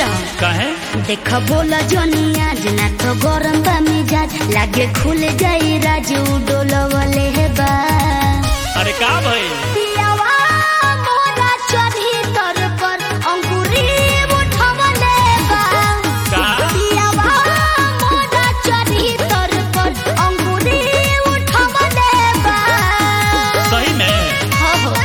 रहो काहे देख बोला जोनिया जना तो गरम बा मिजाज लागे खुल जाई राजू डोलवले हे बा अरे का भई पियावा मोरा चढ़ी तर पर अंकुरी उठवले बा का पियावा मोरा चढ़ी तर पर अंकुरी उठवले बा सही में हो हो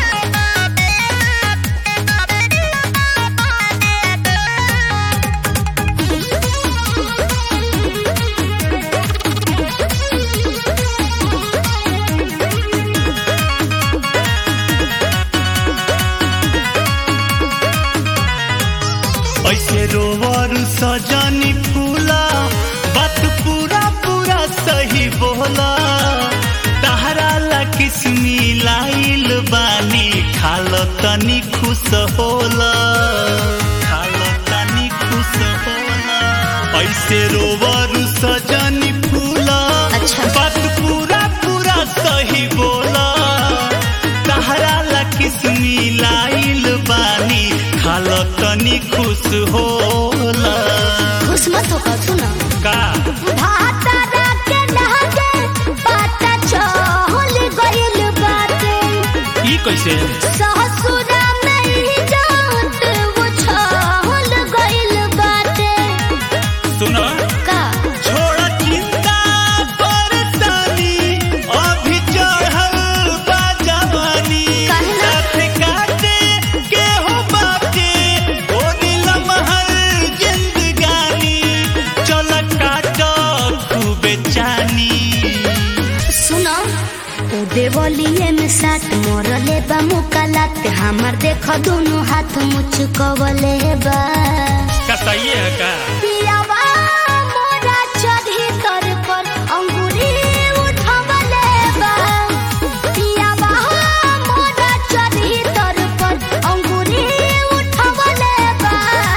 ऐसे रोवर सजनी फूला बात पूरा पूरा सही बोला तहरा ला किसमी लाइल बानी खाल तनी खुश होला खाल तनी खुश होला ऐसे रोवर सजनी फूला अच्छा। बात पूरा पूरा सही बोला तहरा ला किसमी लाइल बानी खाल तनी खुश होला खुश मत हो सुनो का भातारा के लहके पाता चहल गइल बाटे ई कैसे ससुरा में ही जात वो छहल गइल बाटे सुनो का छोड़ चिंता परेशानी अभी चढ़ल बा जवानी काहे ना? साथ काटे के हो बाटे ओ नीलम हर जिंदगानी चल काट खूबे चानी सुनो ओ देवलिए में साथ मोरले बा मुकालात हमर देख दोनों हाथ मुचकवले बा का सही है का पियावा मोरा चढ़ी तर पर अंगूरी उठवले बा पियावा मोरा चढ़ी तर पर अंगूरी उठवले बा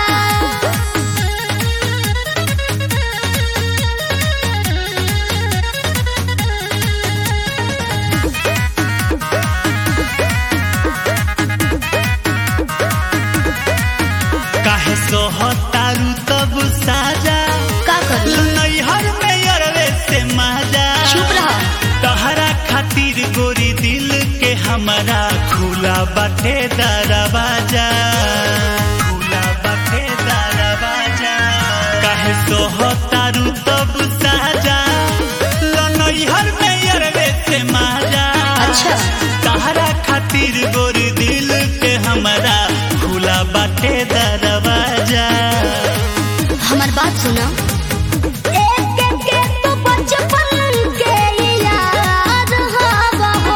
काहे सोहतारू तब साजा का करी नैहर में अरवे से माजा चुप रह तहरा खातिर गोरी दिल के हमारा खुला बाटे दरवाजा खुला बाटे दरवाजा काहे सोहतारू तब साजा नैहर में अरवे से माजा अच्छा तहरा खातिर गोरी दिल के हमारा खुला बाटे दरवाजा हमार बात सुनो एक एक के तो बचपन के याद हवा हो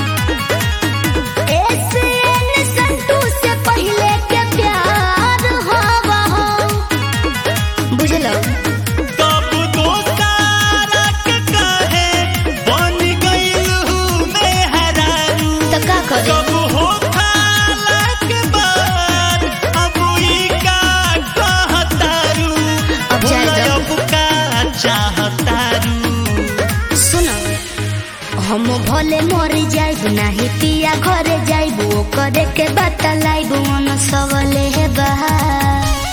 ऐसे न संतू से पहले के प्यार हवा हो बुझलो तब दोस्तारा के काहे बन गइल हूँ मैं हरारू तो का करे कब हो खाला के बाद अब ई का कहतारू अब जाए बोला दो। अब का चाहतारू सुनो हम भले मर जाइब नाही पिया घरे जाइब ओ करे के बतलाइब मन सबले हे बहा